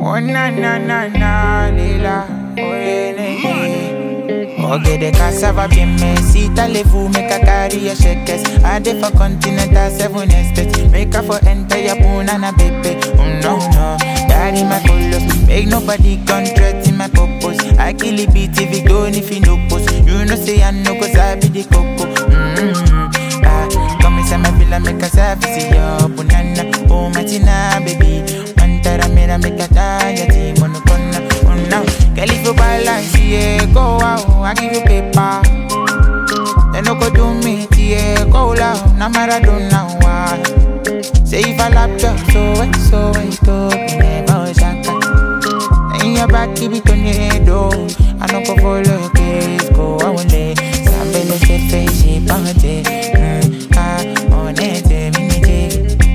Oh na na na na lila Oh yeah, yeah. Okay, the cassava bien me Si t'allez-vous make a carry a shakers I dey for continental seven estates Make her for enter your punana baby Oh no no Daddy my color Make nobody contract in my purpose I kill it beat if it don't if you no post You know say I know cause I be the coco mm-hmm. ah, Come inside my villa make a service yo Punana Oh matina baby Mantara mera make a tanya Ti monokona Oh no Girl if you balance yeah Go out I give you paper They no go do me yeah Go loud Na Maradona why Say if I lap you so wet so wet to be never shaka In your back keep it on your head oh I no go follow your case Go away Sambele se face she pante Mm ah Honete minije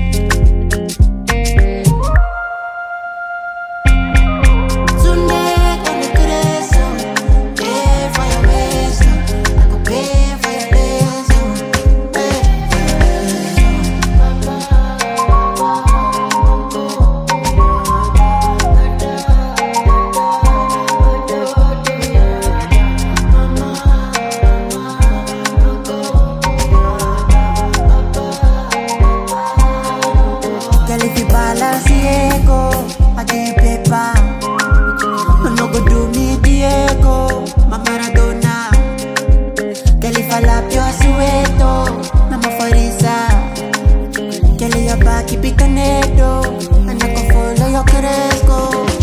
Sunday, cuando crezo, pay for your wisdom. I go pay for your wisdom. Pay for your wisdom. Girl, if you balance Diego, I give you paper. No go do me Diego, my Maradona. Girl, if I lap your sueto, na mafarisa. Girl, your back keep it canedo, and I can follow your Cresco.